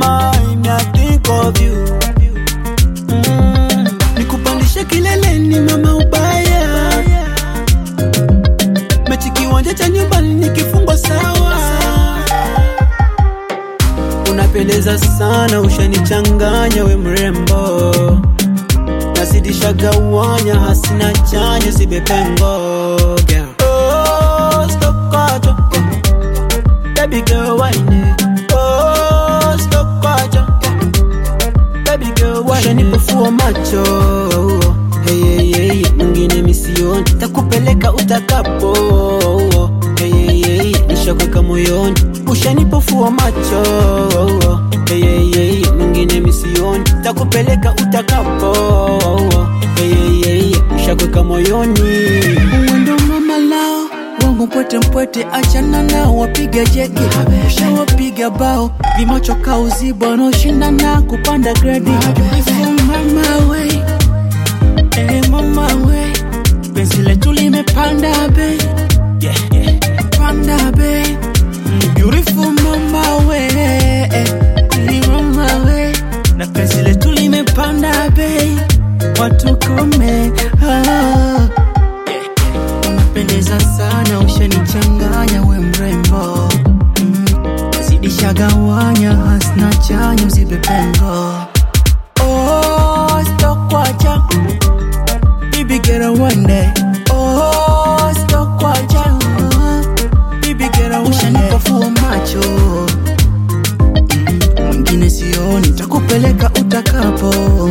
time I think of you mm. Nikupandishe kileleni mama ubaya mechi kiwanja cha nyumbani nikifungwa sawa unapendeza sana ushanichanganya we mrembo nazidisha gawanya hasina chanya sibepengo girl. Oh, stop kwacho. Baby girl, whine it. Oh, stop kwacho. Baby girl, whine it. Ushanipofua macho hey, hey, hey. mwingine misioni takupeleka utakapo hey, hey, hey. nishakweka moyoni ushanipofua macho hey, hey, hey. mwingine misioni takupeleka utakapo hey, hey, hey. nishakweka moyoni Mwendo mama lao wangu mpwete mpwete, achana nao wapiga jeki, ushawapiga bao vimacho kauziba, wanaoshindana kupanda gredi. Ifu mama we, eh mama we, penzi letu limepanda bei, yeah, yeah. panda bei, Mm, beautiful mama we, eh, ni mama we, na penzi letu limepanda bei, watu kome ah. Unapendeza sana, ushanichanganya we mrembo, mm. Zidisha gawanya, hasna chanya, usipe pengo. Oh, sitokwacha baby, get a one day. Oh, sitokwacha baby, get a one day. Ushanipofua macho Mm, mwingine sioni, takupeleka utakapo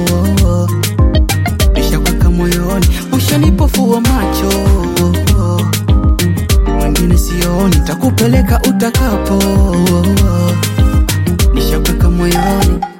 nishakweka moyoni, ushanipofua macho mwingine sioni, takupeleka utakapo nishakweka moyoni